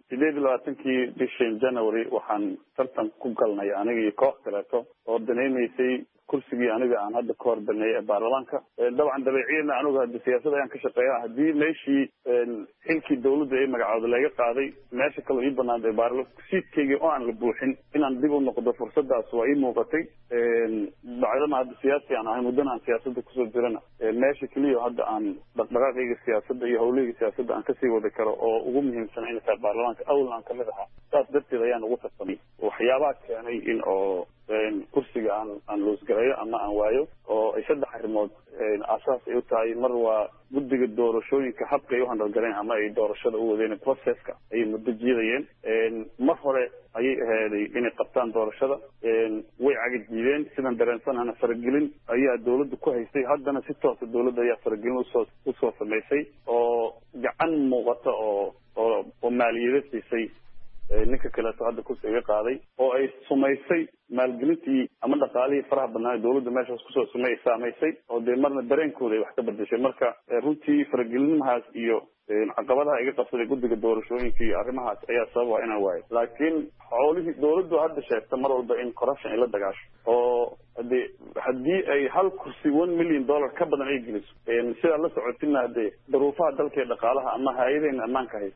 sideed iyo labaatankii bishii january waxaan tartan ku galnay aniga iyo koox kaleeto oo danaynaysay kursigii aniga aan hadda ka hor baneeyay ee baarlamaanka dabcan dabeeciyana anigu hadda siyaasad ayaan ka shaqeeya haddii meeshii xilkii dawladda ee magacooda laga qaaday meesha kaloo ii banaantay baarla siidkaygii oo aan la buuxin inaan dib u noqdo fursadaas waa ii muuqatay bacdama hadda siyaasi aan ahay muddana aan siyaasada kusoo jirana meesha keliya hadda aan dhaqdhaqaaqayga siyaasadda iyo hawlahayga siyaasadda aan kasii wadi karo oo ugu muhiimsana inay tahay baarlamaanka awal aan kamid ahaa saas darteed ayaan ugu tartamay waxyaabaha keenay in oo kursiga aan aan loosgarayo ama aan waayo oo ay saddex arrimood aasaas ay u tahay mar waa guddiga doorashooyinka habka ay u handalgaleen ama ay doorashada u wadeen processka ayay muddo jiidayeen mar hore ayay ahaaday inay qabtaan doorashada way cagajiideen sidan dareensanana faragelin ayaa dawladda ku haystay haddana si toosa dawladda ayaa faragelin usoo usoo samaysay oo gacan muuqata oo oo oo maaliyado siisay ninka kaleeto hadda kursi iga qaaday oo ay sumaysay maalgelintii ama dhaqaalihii faraha badnaa dawladda meeshaas kusoo sumay saamaysay oo dee marna dareenkooda ay wax ka bedeshay marka runtii faragelinimahaas iyo caqabadaha iga qabsaday guddiga doorashooyinka iyo arrimahaas ayaa sababa inaan waayo laakiin xoolihii dawladdu hadda sheegta mar walba in corruption ay la dagaasho oo hade haddii ay hal kursi one million dollar ka badan ay geliso sidaa la socotina hadee daruufaha dalka ee dhaqaalaha ama hay-adeen ammaanka haysa